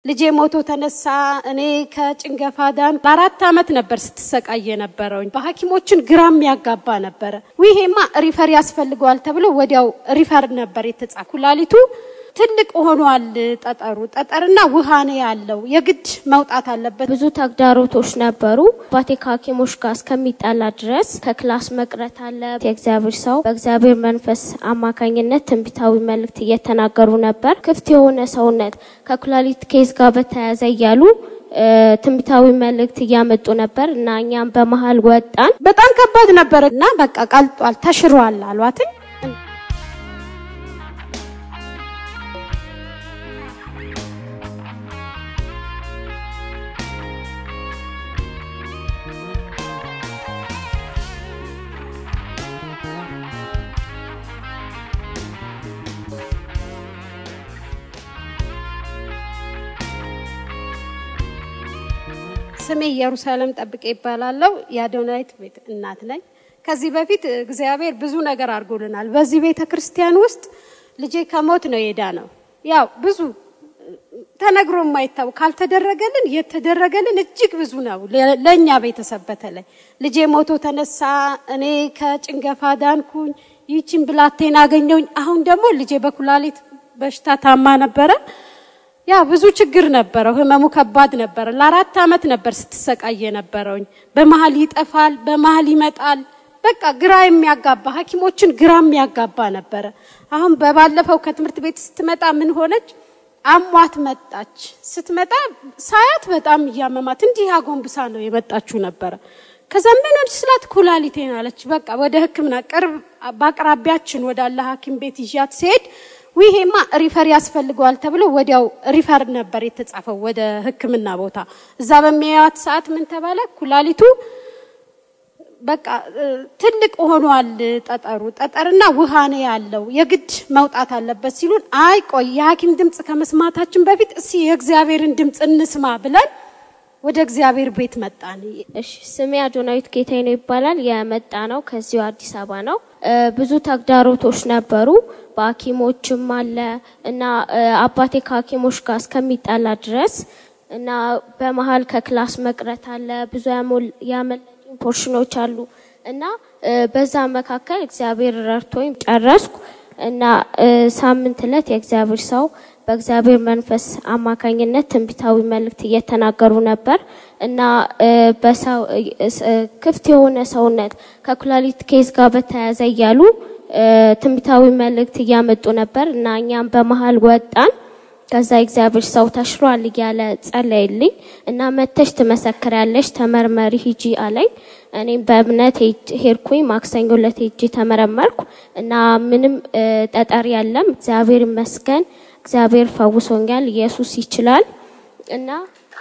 ልጄ ሞቶ ተነሳ፣ እኔ ከጭንገፋ ዳን። ለአራት ዓመት ነበር ስትሰቃይ የነበረውኝ። በሐኪሞችን ግራም ያጋባ ነበረ። ይሄማ ሪፈር ያስፈልገዋል ተብሎ ወዲያው ሪፈር ነበር የተጻፈ። ኩላሊቱ ትልቅ ሆኗል። ጠጠሩ ጠጠርና ውሃ ነው ያለው። የግድ መውጣት አለበት። ብዙ ተግዳሮቶች ነበሩ። አባቴ ከሐኪሞች ጋር እስከሚጣላ ድረስ ከክላስ መቅረት አለ። የእግዚአብሔር ሰው በእግዚአብሔር መንፈስ አማካኝነት ትንቢታዊ መልእክት እየተናገሩ ነበር። ክፍት የሆነ ሰውነት ከኩላሊት ኬዝ ጋር በተያያዘ እያሉ ትንቢታዊ መልእክት እያመጡ ነበር እና እኛም በመሀል ወጣን። በጣም ከባድ ነበር እና በቃ ቀልጧል፣ ተሽሯል አሏትኝ። ስሜ ኢየሩሳሌም ጠብቄ ይባላለው። የአዶናይት ቤት እናት ነኝ። ከዚህ በፊት እግዚአብሔር ብዙ ነገር አድርጎልናል። በዚህ ቤተ ክርስቲያን ውስጥ ልጄ ከሞት ነው የዳ ነው። ያው ብዙ ተነግሮ የማይታወቅ ካልተደረገልን የተደረገልን እጅግ ብዙ ነው። ለእኛ ቤተሰብ በተለይ ልጄ ሞቶ ተነሳ፣ እኔ ከጭንገፋ ዳንኩኝ፣ ይህችን ብላቴን አገኘውኝ። አሁን ደግሞ ልጄ በኩላሊት በሽታ ታማ ነበረ። ያ ብዙ ችግር ነበረው። ህመሙ ከባድ ነበረ። ለአራት ዓመት ነበር ስትሰቃይ የነበረውኝ። በመሀል ይጠፋል፣ በመሀል ይመጣል። በቃ ግራ የሚያጋባ ሐኪሞችን ግራ የሚያጋባ ነበረ። አሁን በባለፈው ከትምህርት ቤት ስትመጣ ምን ሆነች? አሟት መጣች። ስትመጣ ሳያት በጣም እያመማት እንዲህ አጎንብሳ ነው የመጣችው ነበረ። ከዛ ምን ሆነች ስላት ኩላሊቴን አለች። በቃ ወደ ሕክምና ቅርብ በአቅራቢያችን ወዳለ ሐኪም ቤት ይዣት ሲሄድ ይሄማ ሪፈር ያስፈልገዋል ተብሎ ወዲያው ሪፈር ነበር የተጻፈው ወደ ሕክምና ቦታ። እዛ በሚያዩት ሰዓት ምን ተባለ? ኩላሊቱ በቃ ትልቅ ሆኗል። ጠጠሩ ጠጠርና ውሃ ነው ያለው፣ የግድ መውጣት አለበት ሲሉን፣ አይ ቆይ የሐኪም ድምፅ ከመስማታችን በፊት እስኪ የእግዚአብሔርን ድምፅ እንስማ ብለን ወደ እግዚአብሔር ቤት መጣን። እሺ ስሜ አዶናዊት ጌታዬ ነው ይባላል። የመጣ ነው ከዚሁ አዲስ አበባ ነው። ብዙ ተግዳሮቶች ነበሩ። በሐኪሞችም አለ እና አባቴ ከሐኪሞች ጋር እስከሚጣላ ድረስ እና በመሀል ከክላስ መቅረት አለ። ብዙ ያመለጡኝ ፖርሽኖች አሉ እና በዛ መካከል እግዚአብሔር ረድቶኝ ጨረስኩ እና ሳምንት ዕለት የእግዚአብሔር ሰው በእግዚአብሔር መንፈስ አማካኝነት ትንቢታዊ መልእክት እየተናገሩ ነበር እና በሰው ክፍት የሆነ ሰውነት ከኩላሊት ኬዝ ጋር በተያያዘ እያሉ ትንቢታዊ መልእክት እያመጡ ነበር እና እኛም በመሀል ወጣን። ከዛ እግዚአብሔር ሰው ተሽሯል እያለ ጸለይልኝ እና መተሽ ትመሰክሪያለሽ፣ ተመርመሪ ሂጂ አለኝ። እኔም በእምነት ሄድኩኝ። ማክሰኞ ዕለት ሄጄ ተመረመርኩ እና ምንም ጠጠር የለም። እግዚአብሔር ይመስገን። እግዚአብሔር ፈውሶኛል። ኢየሱስ ይችላል እና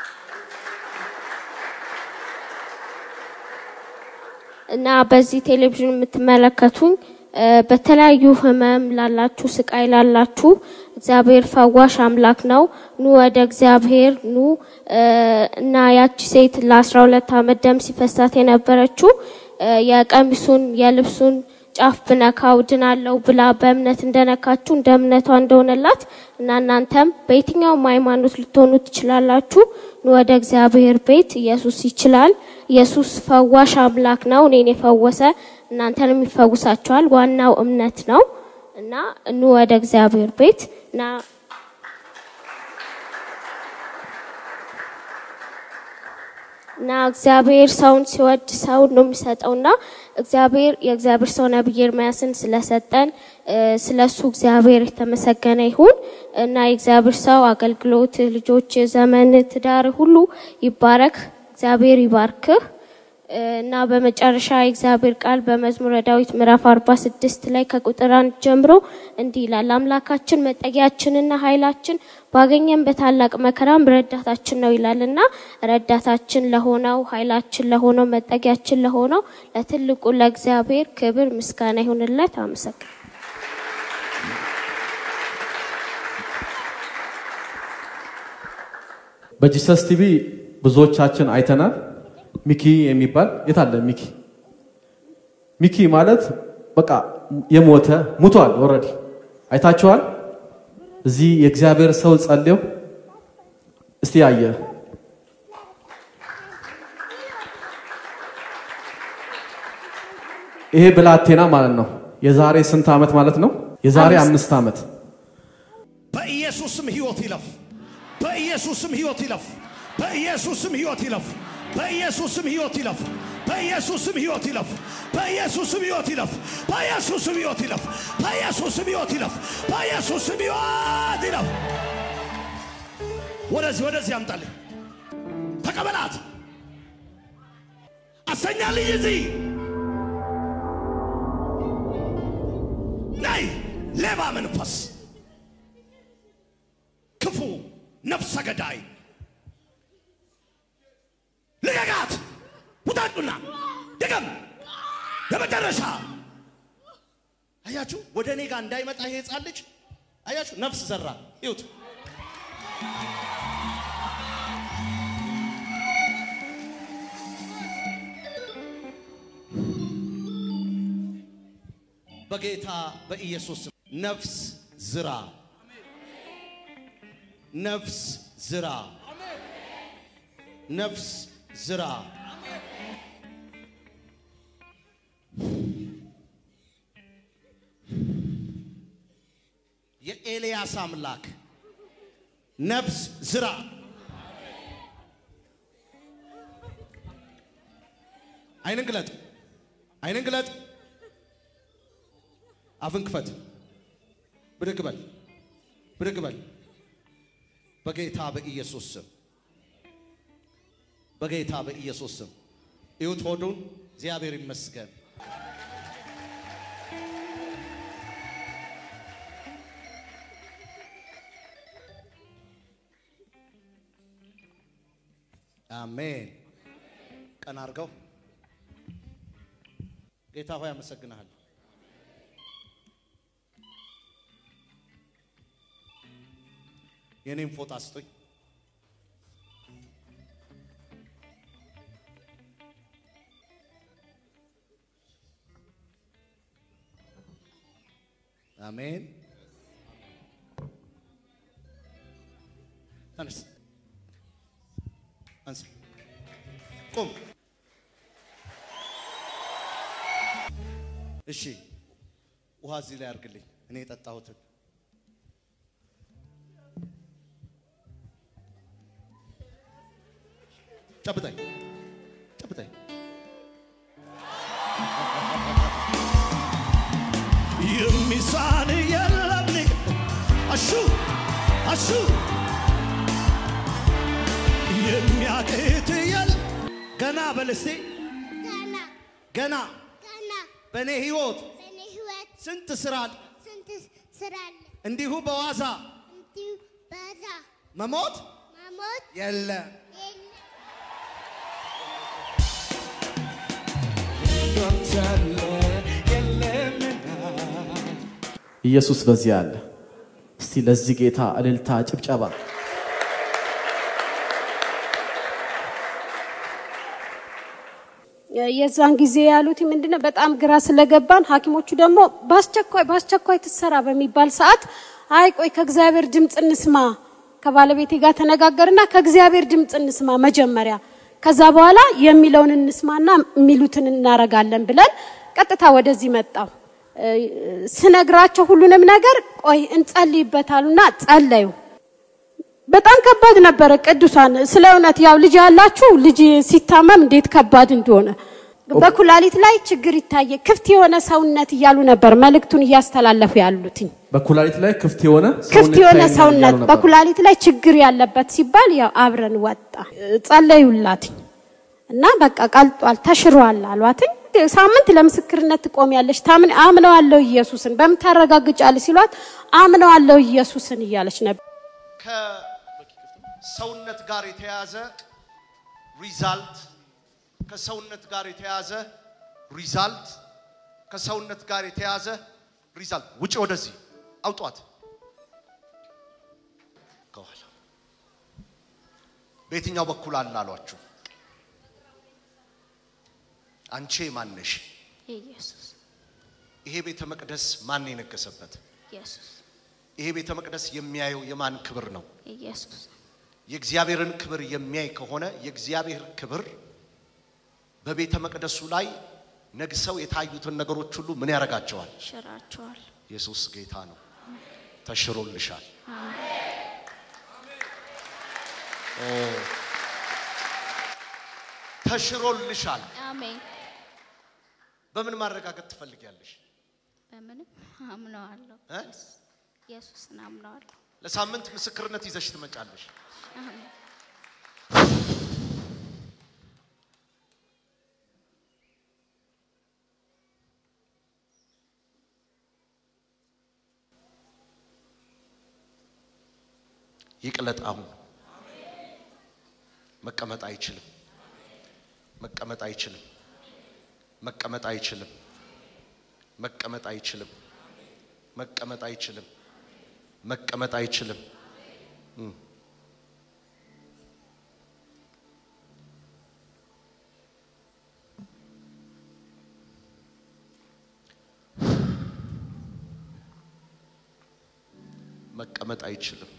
እና በዚህ ቴሌቪዥን የምትመለከቱኝ በተለያዩ ህመም ላላችሁ፣ ስቃይ ላላችሁ እግዚአብሔር ፈዋሽ አምላክ ነው። ኑ ወደ እግዚአብሔር ኑ እና ያቺ ሴት ለአስራ ሁለት ዓመት ደም ሲፈሳት የነበረችው የቀሚሱን የልብሱን ጫፍ ብነካው ድናለው ብላ በእምነት እንደነካችሁ እንደ እምነቷ እንደሆነላት እና እናንተም በየትኛውም ሃይማኖት ልትሆኑ ትችላላችሁ። ኑ ወደ እግዚአብሔር ቤት። ኢየሱስ ይችላል። ኢየሱስ ፈዋሽ አምላክ ነው። እኔን የፈወሰ እናንተንም ይፈውሳቸዋል። ዋናው እምነት ነው እና ኑ ወደ እግዚአብሔር ቤት እና እና እግዚአብሔር ሰውን ሲወድ ሰውን ነው የሚሰጠውና እግዚአብሔር የእግዚአብሔር ሰው ነብይ ኤርምያስን ስለሰጠን ስለሱ እግዚአብሔር የተመሰገነ ይሁን እና የእግዚአብሔር ሰው አገልግሎት፣ ልጆች፣ ዘመን፣ ትዳር ሁሉ ይባረክ። እግዚአብሔር ይባርክህ። እና በመጨረሻ የእግዚአብሔር ቃል በመዝሙረ ዳዊት ምዕራፍ 46 ላይ ከቁጥር አንድ ጀምሮ እንዲህ ይላል። አምላካችን መጠጊያችንና ኃይላችን ባገኘን በታላቅ መከራም ረዳታችን ነው ይላልና ረዳታችን ለሆነው ኃይላችን ለሆነው መጠጊያችን ለሆነው ለትልቁ ለእግዚአብሔር ክብር ምስጋና ይሁንለት። አመሰግናለሁ። በጂሰስ ቲቪ ብዙዎቻችን አይተናል። ሚኪ የሚባል የት አለ? ሚኪ ሚኪ ማለት በቃ የሞተ ሙቷል። ኦልሬዲ አይታችኋል። እዚህ የእግዚአብሔር ሰው ጸልየው እስቲ ያየ ይሄ ብላቴና ማለት ነው። የዛሬ ስንት ዓመት ማለት ነው? የዛሬ አምስት ዓመት በኢየሱስም ህይወት ይለፍ። በኢየሱስም ህይወት ይለፍ። በኢየሱስም ህይወት ይለፍ። በኢየሱስም ህይወት ይለፍ። በኢየሱስም ህይወት ይለፍ። በኢየሱስም ህይወት ይለፍ። በኢየሱስም ህይወት ይለፍ። በኢየሱስም ህይወት ይለፍ። በኢየሱስም ህይወት ይለፍ። ወደዚህ ወደዚህ አምጣልኝ። ተቀበላት። አሰኛልኝ እዚህ ናይ ሌባ መንፈስ ክፉ ነፍሰ ገዳይ ልቀቃት! ውጣጡና ድገም! የመጨረሻ አያችሁ፣ ወደ እኔ ጋር እንዳይመጣ ይሄ ህፃን ልጅ አያችሁ፣ ነፍስ ዘራ። ይሁት በጌታ በኢየሱስ ስም ነፍስ ዝራ፣ ነፍስ ዝራ፣ ነፍስ ዝራ። የኤልያስ አምላክ ነፍስ ዝራ። አይንን ግለጥ፣ አይንን ግለጥ። አፍን ክፈት። ብድግ በል፣ ብድግ በል። በጌታ በኢየሱስ ስም፣ በጌታ በኢየሱስ ስም እዩት ሆዱን። እግዚአብሔር ይመስገን። አሜን። ቀና አድርገው። ጌታ ሆይ አመሰግናለሁ። የኔም ፎጣ ስጡኝ። አሜን። ተነስ፣ አንስ፣ ቁም። እሺ፣ ውሃ እዚህ ላይ አድርግልኝ፣ እኔ የጠጣሁትን ጨብጠኝ ጨብጠኝ። የሚሳን የለም አሹ አሹ የሚያቅት የል ገና በልስቴ ገና ገና ገና በእኔ ህይወት በእኔ ህይወት ስንት ስራ ስንት ስራ አለ። እንዲሁ በዋዛ እንዲሁ በዛ መሞት መሞት የለ የለ። ኢየሱስ በዚህ አለ። እስቲ ለዚህ ጌታ እልልታ፣ ጭብጨባ። የዛን ጊዜ ያሉት ምንድነው? በጣም ግራ ስለገባን ሐኪሞቹ ደግሞ በአስቸኳይ በአስቸኳይ ትሰራ በሚባል ሰዓት አይ ቆይ ከእግዚአብሔር ድምፅ እንስማ ከባለቤቴ ጋር ተነጋገርና ከእግዚአብሔር ድምፅ እንስማ መጀመሪያ፣ ከዛ በኋላ የሚለውን እንስማና የሚሉትን እናረጋለን ብለን ቀጥታ ወደዚህ መጣው። ስነግራቸው ሁሉንም ነገር ቆይ እንጸልይበታሉና ጸለዩ። በጣም ከባድ ነበረ። ቅዱሳን ስለ እውነት ያው ልጅ ያላችሁ ልጅ ሲታመም እንዴት ከባድ እንደሆነ በኩላሊት ላይ ችግር ይታየ ክፍት የሆነ ሰውነት እያሉ ነበር መልእክቱን እያስተላለፉ ያሉትኝ። በኩላሊት ላይ ክፍት የሆነ ክፍት የሆነ ይታየኛል ሰውነት እያሉ ነበር። በኩላሊት ላይ ችግር ያለበት ሲባል ያው አብረን ወጣ ጸለዩላትኝ እና በቃ ቀልጧል ተሽሯል አሏትኝ። ሳምንት ለምስክርነት ትቆሚያለሽ ታምን አምነዋለሁ ኢየሱስን በምን ታረጋግጫለሽ ሲሏት አምነዋለሁ ኢየሱስን እያለች ነበር። ከሰውነት ጋር የተያዘ ሪዛልት ከሰውነት ጋር የተያዘ ሪዛልት ከሰውነት ጋር የተያዘ ሪዛልት ውጭ ወደዚህ አውጧት ከኋላ በየትኛው በኩል አለ አሏችሁ አንቺ ማነሽ ኢየሱስ ይሄ ቤተ መቅደስ ማን የነገሰበት ኢየሱስ ይሄ ቤተ መቅደስ የሚያየው የማን ክብር ነው ኢየሱስ የእግዚአብሔርን ክብር የሚያይ ከሆነ የእግዚአብሔር ክብር በቤተ መቅደሱ ላይ ነግሰው የታዩትን ነገሮች ሁሉ ምን ያደርጋቸዋል? ሽራቸዋል። ኢየሱስ ጌታ ነው። ተሽሮልሻል። ኦ፣ ተሽሮልሻል። አሜን። በምን ማረጋገጥ ትፈልጊያለሽ? በምንም አምነዋለሁ። እ? ኢየሱስን አምነዋለሁ። ለሳምንት ምስክርነት ይዘሽ ትመጫለሽ። አሜን። ይቅለጥ። አሁን መቀመጥ አይችልም። መቀመጥ አይችልም። መቀመጥ አይችልም። መቀመጥ አይችልም። መቀመጥ አይችልም። መቀመጥ አይችልም። እም። መቀመጥ አይችልም።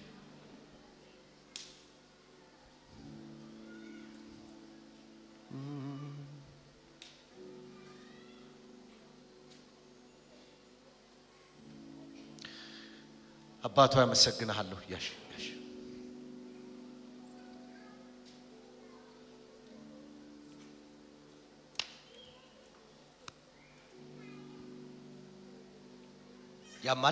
አባቷ ያመሰግንሃለሁ ያሽ ያሽ ያማል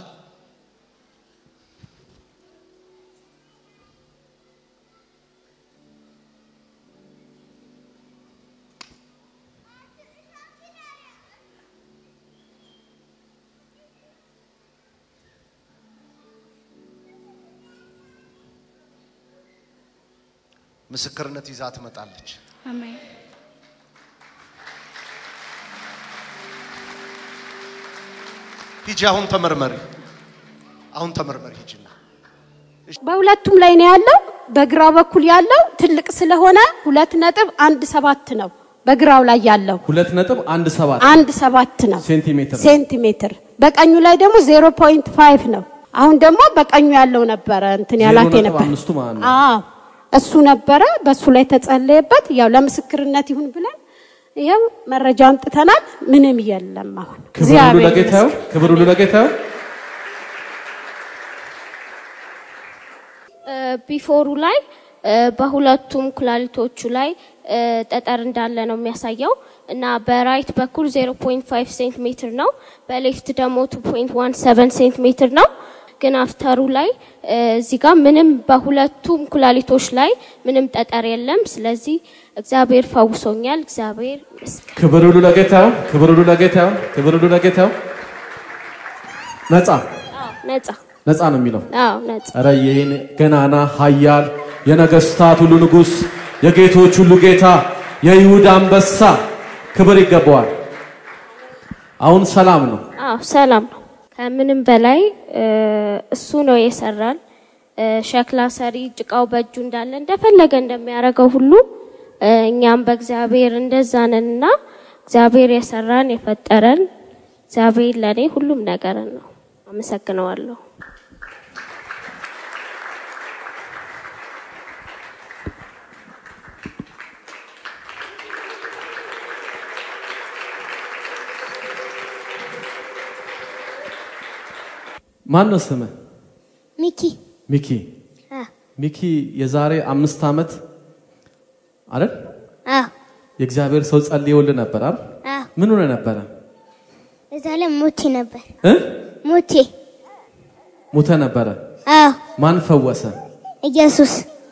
ምስክርነት ይዛ ትመጣለች። አሜን። ሂጂ አሁን ተመርመሪ። አሁን ተመርመሪ ሂጂና በሁለቱም ላይ ነው ያለው። በግራ በኩል ያለው ትልቅ ስለሆነ ሁለት ነጥብ አንድ ሰባት ነው። በግራው ላይ ያለው ሁለት ነጥብ አንድ ሰባት አንድ ሰባት ነው ሴንቲሜትር ነው። ሴንቲሜትር። በቀኙ ላይ ደግሞ ዜሮ ፖይንት ፋይቭ ነው። አሁን ደግሞ በቀኙ ያለው ነበረ እንትን ያላት ዜሮ ነጥብ ነበር። አምስቱ ማለት ነው። አዎ እሱ ነበረ። በሱ ላይ ተጸለየበት። ያው ለምስክርነት ይሁን ብለን ይኸው መረጃ አምጥተናል። ምንም የለም አሁን ክብር ሁሉ እግዚአብሔር ለጌታ ይሁን። ይመስገን። ክብር ሁሉ ለጌታ ይሁን። ቢፎሩ ላይ እ፣ በሁለቱም ኩላሊቶቹ ላይ እ፣ ጠጠር እንዳለ ነው የሚያሳየው እና በራይት በኩል 0.5 ሴንቲሜትር ነው፣ በሌፍት ደግሞ 2.17 ሴንቲሜትር ነው። ግን አፍተሩ ላይ እ፣ እዚህ ጋር ምንም በሁለቱም ኩላሊቶች ላይ ምንም ጠጠር የለም። ስለዚህ እግዚአብሔር ፈውሶኛል። እግዚአብሔር ይመስገን። ክብር ሁሉ ለጌታ ይሁን። ክብር ሁሉ ለጌታ ይሁን። ክብር ሁሉ ለጌታ ይሁን። ነፃ አዎ ነጻ። ነፃ ነው የሚለው አዎ ነጻ። ኧረ ይህን ገናና ኃያል የነገስታት ሁሉ ንጉሥ የጌቶች ሁሉ ጌታ የይሁዳ አንበሳ ክብር ይገባዋል። አሁን ሰላም ነው። አዎ ሰላም ነው። ከምንም በላይ እ፣ እሱ ነው የሰራን። እ፣ ሸክላ ሰሪ ጭቃው በእጁ እንዳለ እንደፈለገ እንደሚያደርገው ሁሉ እ፣ እኛም በእግዚአብሔር እንደዛ ነንና እግዚአብሔር የሰራን የፈጠረን እግዚአብሔር ለእኔ ሁሉም ነገር ነው። አመሰግነዋለሁ። ማን ነው ስምህ? ሚኪ ሚኪ። አ ሚኪ የዛሬ አምስት ዓመት አይደል አ የእግዚአብሔር ሰው ጸልዮልህ ነበር አይደል? አ ምን ሆነ ነበረ እዛ ላይ ሞቴ ነበር እ ሞቴ ሙተ ነበረ። አ ማን ፈወሰ? ኢየሱስ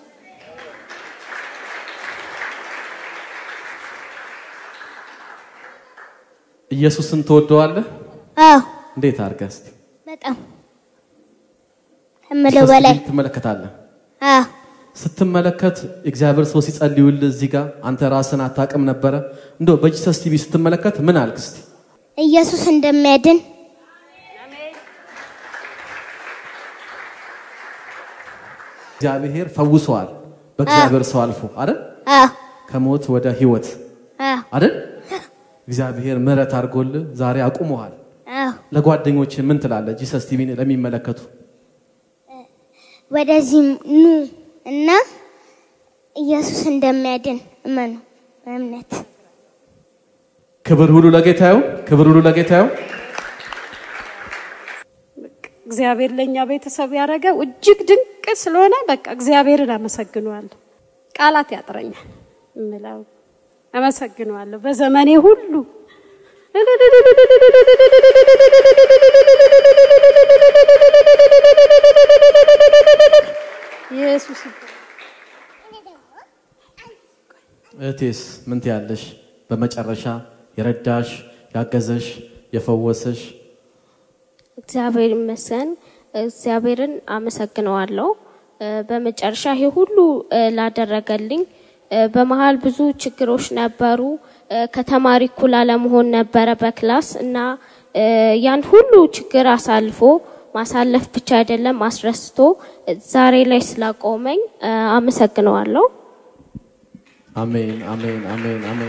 ኢየሱስን ትወደዋለህ? አ እንዴት አድርገህ እስቲ በጣም ከምለው በላይ ትመለከታለህ። አ ስትመለከት እግዚአብሔር ሰው ሲጸልዩልህ እዚህ ጋር አንተ ራስን አታውቅም ነበረ። እንደው በጂሰስ ቲቪ ስትመለከት ምን አልክ እስቲ? ኢየሱስ እንደሚያድን እግዚአብሔር ፈውሰዋል። በእግዚአብሔር ሰው አልፎ አይደል? አ ከሞት ወደ ህይወት አ አይደል? እግዚአብሔር ምሕረት አድርጎልህ ዛሬ አቁመዋል። አ ለጓደኞች ምን ትላለህ? ጂሰስ ቲቪን ለሚመለከቱ ወደዚህ ኑ እና ኢየሱስ እንደሚያድን እመኑ በእምነት ክብር ሁሉ ለጌታ ይሁን። ክብር ሁሉ ለጌታ ይሁን። እግዚአብሔር ለእኛ ቤተሰብ ያደረገው እጅግ ድንቅ ስለሆነ በቃ እግዚአብሔርን አመሰግነዋለሁ። ቃላት ያጥረኛል እምለው አመሰግነዋለሁ በዘመኔ ሁሉ ኢየሱስ እህቴስ ምን ትያለሽ? በመጨረሻ የረዳሽ ያገዘሽ የፈወሰሽ እግዚአብሔር ይመስገን። እግዚአብሔርን አመሰግነዋለሁ። እ፣ በመጨረሻ ይሄ ሁሉ እ፣ ላደረገልኝ እ፣ በመሀል ብዙ ችግሮች ነበሩ። እ፣ ከተማሪ እኩል አለመሆን ነበረ በክላስ እና እ፣ ያን ሁሉ ችግር አሳልፎ ማሳለፍ ብቻ አይደለም አስረስቶ እ፣ ዛሬ ላይ ስላቆመኝ እ፣ አመሰግነዋለሁ። አሜን፣ አሜን፣ አሜን፣ አሜን።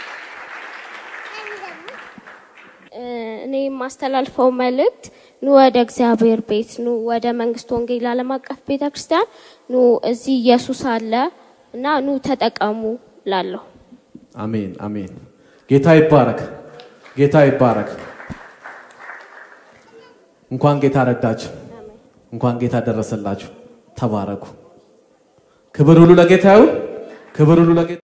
እ፣ እኔ የማስተላልፈው መልእክት ኑ ወደ እግዚአብሔር ቤት ኑ ወደ መንግስት ወንጌል ዓለም አቀፍ ቤተ ክርስቲያን ኑ እዚህ ኢየሱስ አለ እና ኑ ተጠቀሙ ላለሁ አሜን፣ አሜን። ጌታ ይባረክ፣ ጌታ ይባረክ። እንኳን ጌታ ረዳችሁ፣ እንኳን ጌታ ደረሰላችሁ። ተባረኩ። ክብር ሁሉ ለጌታ ይሁን። ክብር ሁሉ ለጌታ